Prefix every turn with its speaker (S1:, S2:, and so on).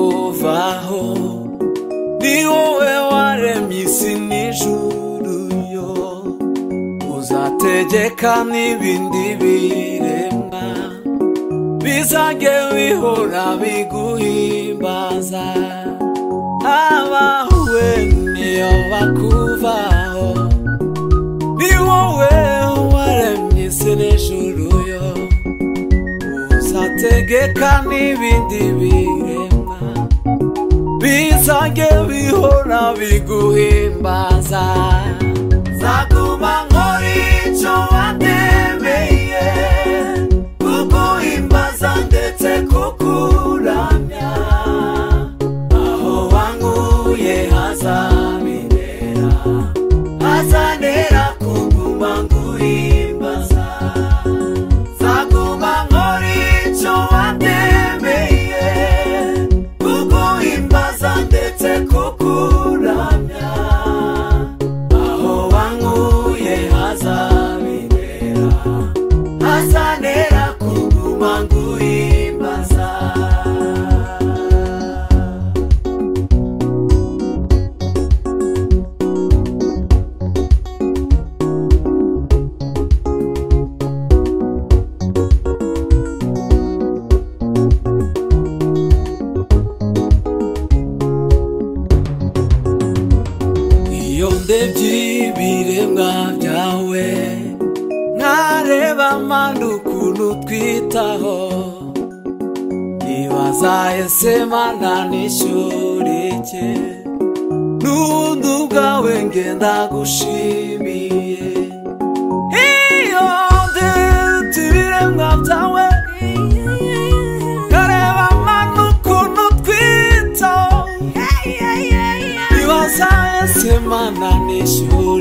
S1: kubaho ni wowe waremye isi n'ijuru yo uzategeka n'ibindi biremwa bizajye bihora biguhimbaza abahuwe niyo bakuvaho ni wowe waremye isi n'ijuru yo uzategeka n'ibindi biremwa bizajye bihora biguhimbaza nzaguma nkora icyo watemeye kuguhimbaza ndetse kukuramya aho wanguye hazabinera hazanera kuguma nguhimbaza nzaguma nkora icyo watemeye kuguhimbaza ndetse kukuramya aho wanguye hazabinera hazanera kuguma nguhimbaza iyo ndebye ibiremwa byawe ntareba manda ukuntu twitaho ntibazaye mana n'ishyurike n'ubundi ubwawe ngenda gushimiye iyo ndebye ibiremwa byawe ntareba manda ukuntu twitaho Iwasaye semana n'ishuri